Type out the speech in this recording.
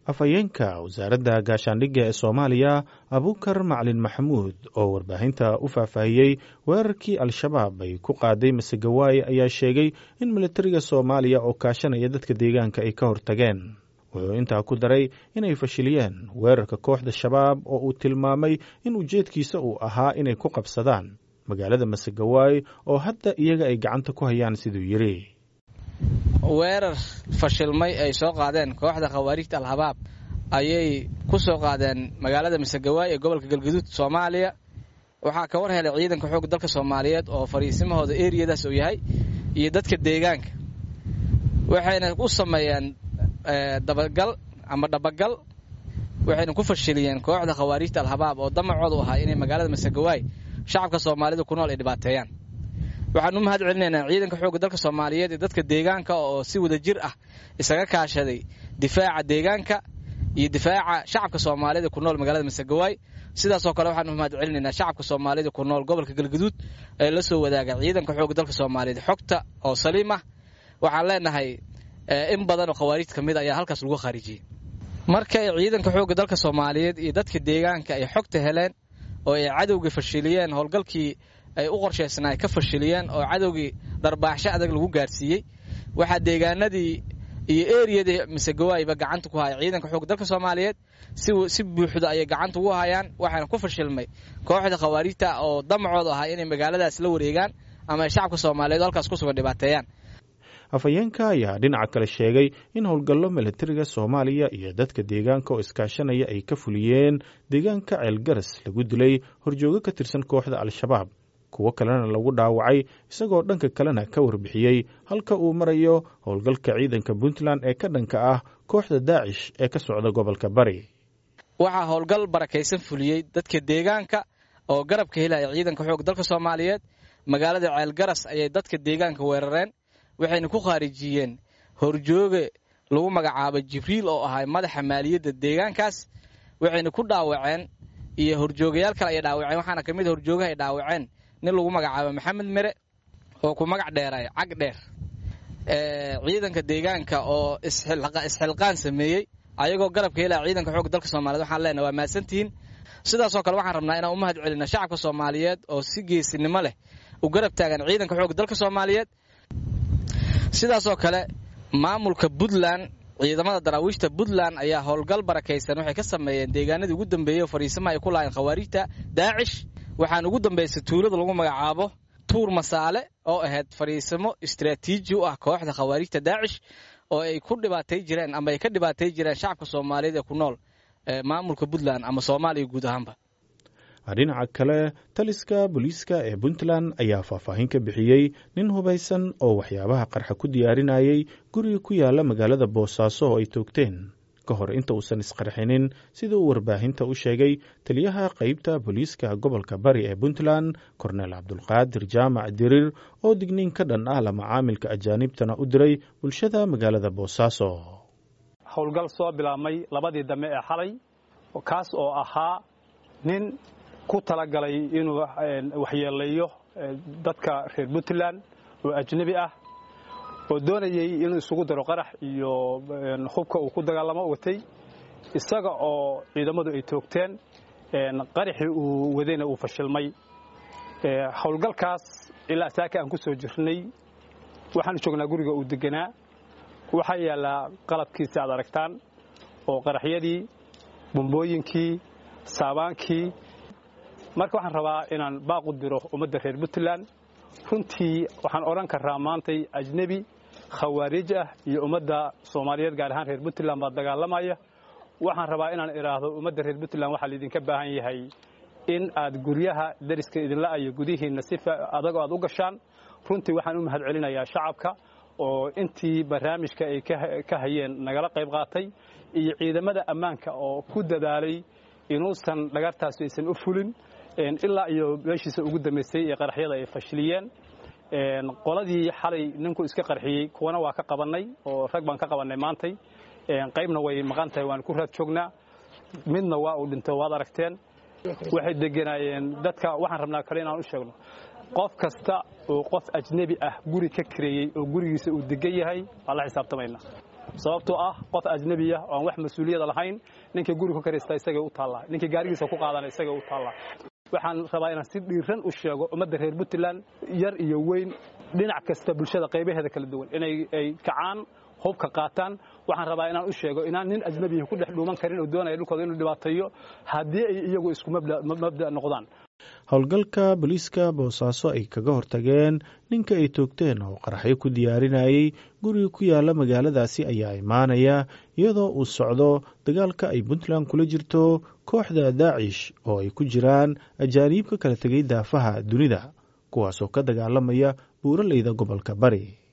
afhayeenka wasaaradda gaashaandhigga ee soomaaliya abuukar macalin maxamuud oo warbaahinta u faahfaahiyey weerarkii al-shabaab ay ku qaaday masegawaaye ayaa sheegay in militariga soomaaliya oo kaashanaya dadka deegaanka ay ka hortageen wuxuu intaa ku daray inay fashiliyeen weerarka kooxda shabaab oo uu tilmaamay in ujeedkiisa uu ahaa inay ku qabsadaan magaalada masegawaaye oo hadda iyaga ay gacanta ku hayaan siduu yidhi weerar fashilmay ay soo qaadeen kooxda khawaarijta al-habaab ayay ku soo qaadeen magaalada masegawaay ee gobolka galgaduud soomaaliya waxaa ka war helay ciidanka xoogga dalka soomaaliyeed oo fariisimahooda eriyadaas uu yahay iyo dadka deegaanka waxayna u sameeyeen dabagal ama dhabagal waxayna ku fashiliyeen kooxda khawaarijta al-habaab oo damacoodu ahaa inay magaalada masegawaay shacabka soomaalida ku nool ay dhibaateeyaan waxaan u mahad celinaynaa ciidanka xoogga dalka soomaaliyeed ee dadka deegaanka oo si wada jir ah isaga kaashaday difaaca deegaanka iyo difaaca shacabka soomaalida ku nool magaalada masegawaay sidaasoo kale waxaan u mahad celinaynaa shacabka soomaalida ku nool gobolka galgaduud ee la soo wadaaga ciidanka xoogga dalka soomaaliyeed xogta oo saliim ah waxaan leenahay in badan oo khawaariij ka mid ayaa halkaas lagu khaarijiyey marka ay ciidanka xoogga dalka soomaaliyeed iyo dadka deegaanka ay xogta heleen oo ay cadowga fashiliyeen howlgalkii ay u qorshaysnaa ay ka fashiliyeen oo cadowgii dharbaaxsho adag lagu gaarsiiyey waxaa deegaanadii iyo eriyadii masegawaayba gacanta ku haya ciidanka xoogga dalka soomaaliyeed si buuxda ayay gacanta ugu hayaan waxaana ku fashilmay kooxda khawaarijta oo damacoodu ahaa inay magaaladaas la wareegaan ama ay shacabka soomaaliyeed halkaas ku sugan dhibaateeyaan afhayeenka ayaa dhinaca kale sheegay in howlgallo militariga soomaaliya iyo dadka deegaanka oo iskaashanaya ay ka fuliyeen deegaanka ceelgaras lagu dilay horjoogo ka tirsan kooxda al-shabaab kuwo kalena lagu dhaawacay isagoo dhanka kalena ka warbixiyey halka uu marayo howlgalka ciidanka puntland ee ka dhanka ah kooxda daacish ee ka socda gobolka bari waxaa howlgal barakaysan fuliyey dadka deegaanka oo garabka helaya ciidanka xoog dalka soomaaliyeed magaalada ceelgaras ayay dadka deegaanka weerareen waxayna ku khaarijiyeen horjooge lagu magacaabo jibriil oo ahay madaxa maaliyadda deegaankaas waxayna ku dhaawaceen iyo horjoogayaal kale ayay dhaawaceen waxaana ka mid horjoogaha ay dhaawaceen nin lagu magacaabo maxamed mere oo ku magac dheeray cag dheer ciidanka deegaanka oo isxilqaan sameeyey ayagoo garabka helaya ciidanka xoogga dalka soomaliyeed waxaan leenahay waa mahadsantihiin sidaasoo kale waxaan rabnaa inaan u mahad celina shacabka soomaaliyeed oo si geesinimo leh u garab taagan ciidanka xoogga dalka soomaaliyeed sidaasoo kale maamulka puntland ciidamada daraawiishta puntland ayaa howlgal barakaysan waxay ka sameeyeen deegaanadii ugu dambeeyey oo fariisamaha ay ku lahayn khawaarijta daacish waxaan ugu dambaysay tuulada lagu magacaabo tuur masaale oo ahayd fariisamo istraatiiji u ah kooxda khawaarijta daacish oo ay ku dhibaatay jireen ama ay ka dhibaatay jireen shacabka soomaaliyeed ee ku nool maamulka puntland ama soomaaliya guud ahaanba dhinaca kale taliska booliiska ee puntland ayaa faahfaahin ka bixiyey nin hubaysan oo waxyaabaha qarxa ku diyaarinayay guriga ku yaala magaalada boosaaso oo ay toogteen ka hor inta uusan isqarxinin sida uu warbaahinta u sheegay taliyaha qeybta booliiska gobolka bari ee puntland korneel cabdulqaadir jaamac diriir oo digniin ka dhan ah la macaamilka ajaanibtana u diray bulshada magaalada boosaaso howlgal soo bilaabmay labadii dambe ee xalay kaas oo ahaa nin ku talagalay inuu waxyeeleeyo dadka reer puntland oo ajnebi ah oo doonayay inuu isugu daro qarax iyo hubka uu ku dagaalamo watay isaga oo ciidamadu ay toogteen qaraxii uu wadayna uu fashilmay howlgalkaas ilaa saaka aan ku soo jirnay waxaanu joognaa guriga uu deganaa waxaa yaallaa qalabkiisi aad aragtaan oo qaraxyadii bumbooyinkii saabaankii marka waxaan rabaa inaan baaq u diro ummadda reer puntland runtii waxaan odhan karaa maantay ajnebi khawaarij ah iyo ummadda soomaaliyeed gaar ahaan reer puntland baa dagaalamaya waxaan rabaa inaan idhaahdo ummadda reer puntland waxaa laydinka baahan yahay in aad guryaha dariska idinla ayo gudihiinna si adagoo aad u gashaan runtii waxaan u mahad celinayaa shacabka oo intii barnaamijka ay ka hayeen nagala qayb qaatay iyo ciidamada ammaanka oo ku dadaalay inuusan dhagartaasi aysan u fulin ilaa iyo meeshiisa ugu dambaysay ee qaraxyada ay fashiliyeen qoladii xalay ninku iska qarxiyey kuwana waa ka qabannay oo rag baan ka qabannay maantay qaybna way maqan tahay waan ku raad joognaa midna waa uu dhinto waad aragteen waxay deganaayeen dadka waxaan rabnaa kale inaan u sheegno qof kasta oo qof ajnebi ah guri ka kareeyey oo gurigiisa uu degan yahay waan la xisaabtamaynaa sababtoo ah qof ajnebiya oo aan wax mas-uuliyada lahayn ninkii guri ku karaysta isagay u taallaa ninkii gaarigiisa ku qaadana isagay u taallaa waxaan rabaa inaan si dhiiran u sheego ummadda reer puntland yar iyo weyn dhinac kasta bulshada qaybaheeda kala duwan inay ay kacaan hubka qaataan waxaan rabaa inaan u sheego inaan nin ajnebiya ku dhex dhuuman karin oo doonaya dhulkooda inuu dhibaateeyo haddii ay iyagu isku mabda noqdaan howlgalka booliiska boosaaso ay kaga hortageen ninka ay toogteen oo qaraxyo ku diyaarinayay guriga ku yaala magaaladaasi ayaa imaanaya iyadoo uu socdo dagaalka ay puntland kula jirto kooxda daacish oo ay ku jiraan ajaaniib ka kala tegay daafaha dunida kuwaasoo ka dagaalamaya buuraleyda gobolka bari